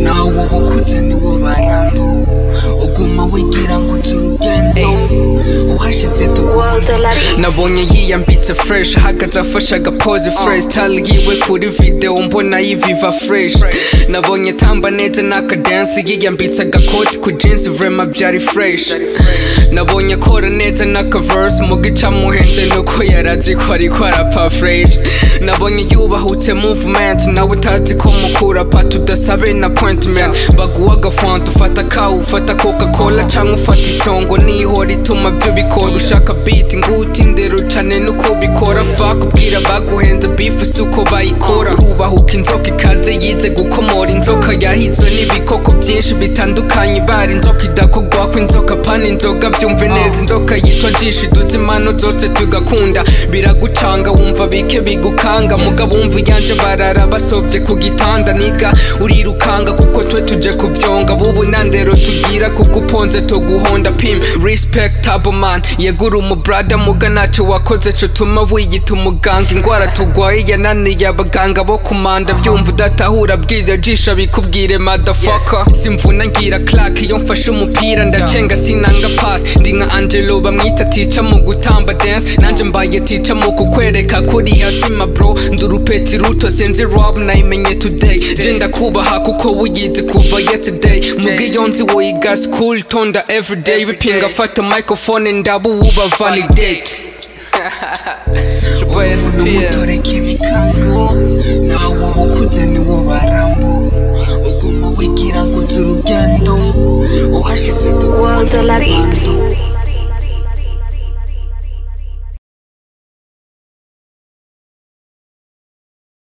ubukunze niwo bararo uguma wigira ngo uzi urugendo uhashitse tugwande nabonye yiyambitse fresh ahagaze afashe agapoze fresh tali yiwe kuri video mbona yiviva fresh nabonye tamba neza n'akadansi yiyambitse agakoti ku jeans vrema byari fresh nabonye akora neza n'akaverse mu gica muhenze nuko yarazi ko ariko arapa fresh nabonye yubahutse movement nawe utazi ko mukura pat udasabe na appointment baguha agafanta ufata kawu ufata coca cola cyangwa ufata isongo nihora ituma byo bikora ushaka beat nguti ndero cane nuko bikora fuck ubwira baguhenze beef si uko bayikora ubahuka inzoka ikaze yize gukomora inzoka yahizwe n'ibikoko byinshi bitandukanye bari inzoka idakogwa ko inzoka pana inzoga byumve neza inzoka yitwa jishi duze impano zose tugakunda biragucanga wumva bike bigukanga mugabo wumva iyanje barara basobye ku gitanda niga urirukanga kuko twe tuje kubyonga bubu nandero tugira kuko uponze tuguhonda pim respectable man yegura umubrada muga ntacyo wakoze cyo tuma wiyita umuganga indwara tugwaye yananiye abaganga bo kumanda byumva udatahura bwira jisha bikubwire madafaka simvuna ngira clark iyo mfashe umupira ndacenga sinanga pass ndi nka angelo bamwita tica mu gutamba dance nanjye mbaye tica mu kukwereka kuri hasi ma bro ndurupeti ruto senzi rob nayimenye today genda kubaha kuko wigize kuva yesterday mugiyo nzi wiga school tonda everyday bipinga fata microphone ndabo uba validate West umuntu PM. umutoreka ibikango nawe ubukunze niwo barambo uguma wigira ngo uzi urugendo uhashitse tugwande